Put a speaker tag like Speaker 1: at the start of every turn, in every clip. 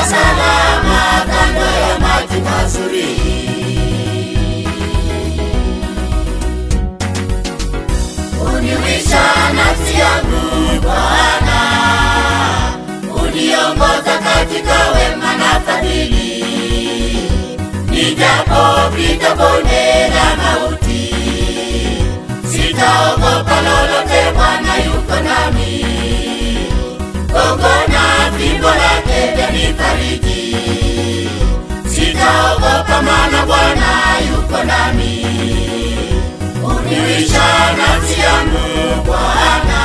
Speaker 1: salama kando ya maji mazuri. Uniwisha nafsi yangu Bwana, uniongoza katika wema na fadhili. Nijapopita bonde la mauti, sitaogopa lolote, Bwana yuko nami. Gongo na fimbo lake vyanifariji, sitaogopa, maana Bwana yuko nami. Uniwisha nafsi yangu Bwana,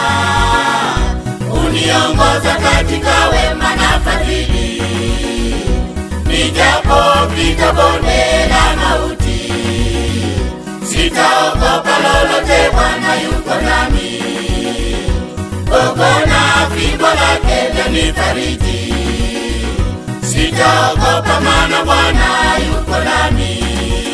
Speaker 1: uniongoza katika wema na fadhili. Nijapopita bonde la mauti, sitaogopa lolote, Bwana yuko nami. Gogo na fimbo lake vyanifariji, sitaogopa, maana Bwana yuko nami.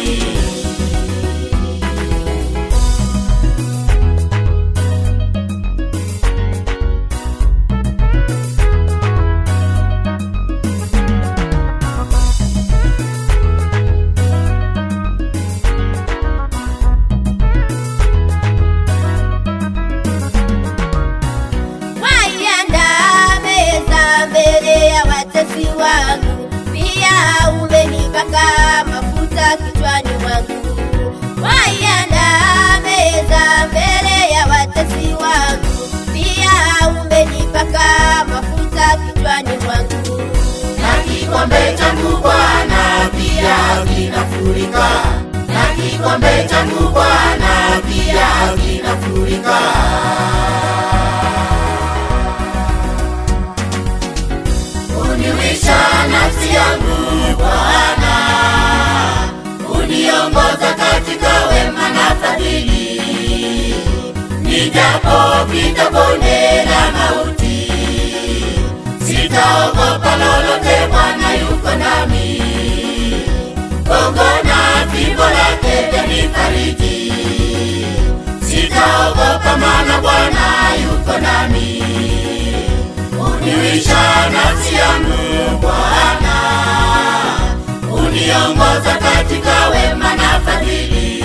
Speaker 2: Waiandaa meza mbele ya watesi wangu, pia umenipaka mafuta kichwani mwangu. Waiandaa meza mbele ya watesi wangu, pia umenipaka mafuta kichwani mwangu.
Speaker 1: na kikombe changu Bwana pia kinafurika, na kikombe changu Bwana pia kinafurika. Uniwisha nafsi yangu Bwana, uniongoza katika wema na fadhili. Nijapopita bonde la mauti, sitaogopa lolote, Bwana yuko nami. Gongo na fimbo lake vyanifariji, sitaogopa, maana Bwana yuko nami. Uniwisha nafsi yangu Bwana, uniongoza katika wema na fadhili.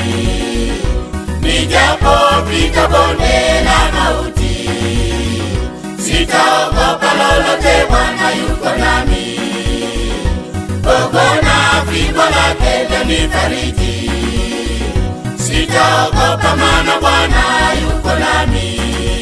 Speaker 1: Nijapopita bonde la mauti, sitaogopa lolote, Bwana yuko nami. Gogo na fimbo lake vyanifariji, sitaogopa, maana Bwana yuko nami.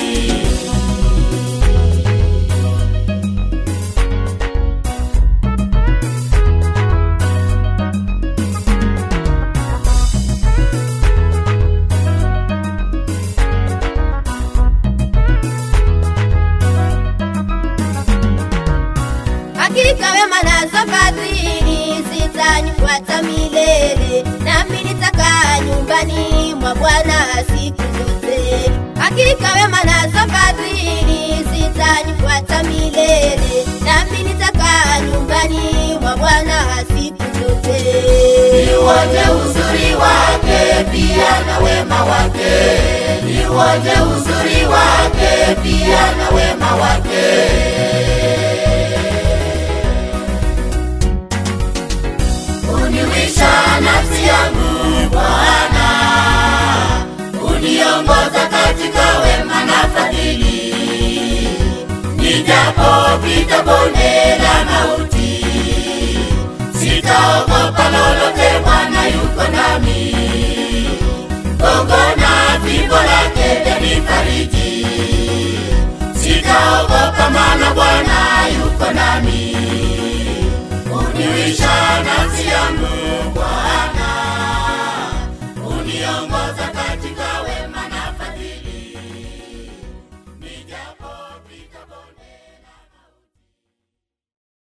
Speaker 2: Hakika wema nazo fadhili zitanifuata milele, nami nitakaa nyumbani mwa Bwana siku zote. Hakika wema nazo fadhili zitanifuata milele, nami nitakaa nyumbani mwa Bwana siku zote.
Speaker 1: Niuone uzuri wake pia na wema wake, niuone uzuri wake pia na wema wake. Uniwisha nafsi yangu Bwana, uniongoza katika wema na fadhili. Nijapopita bonde la mauti, sitaogopa lolote, Bwana yuko nami. Gongo na fimbo lake vyanifariji, sitaogopa, maana Bwana yuko nami.